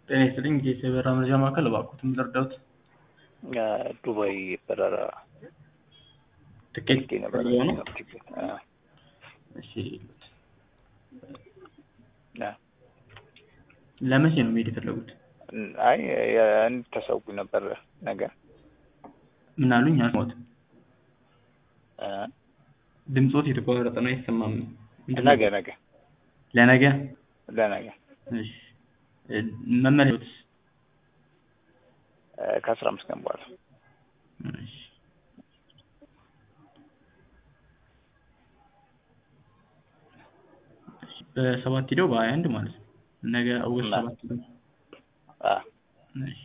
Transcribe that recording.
ጤና ይስጥልኝ የሰበራ መረጃ ማዕከል እባክዎትን ልርዳዎት? ዱባይ በረራ ትኬት ፈልጌ ነበር። ፈልገው ነው? ቲኬት፣ አ፣ እሺ አ። ለመቼ ነው መሄድ የፈለጉት? አይ እንድታሳውቁ ነበር ነገ ምን አሉኝ? አልሰማሁትም። አ፣ ድምፆት የተቋረጠ ነው አይሰማም። ምንድን ነው? ነገ ነገ ለነገ? ለነገ እሺ እ፣ መመለሻዎትስ? አ፣ ከአስራ አምስት ቀን በኋላ እሺ እሺ፣ በሰባት ሂደው በሀያ አንድ ማለት ነው። ነገ ኦገስት እና- ሰባት ሂደው አ፣ እሺ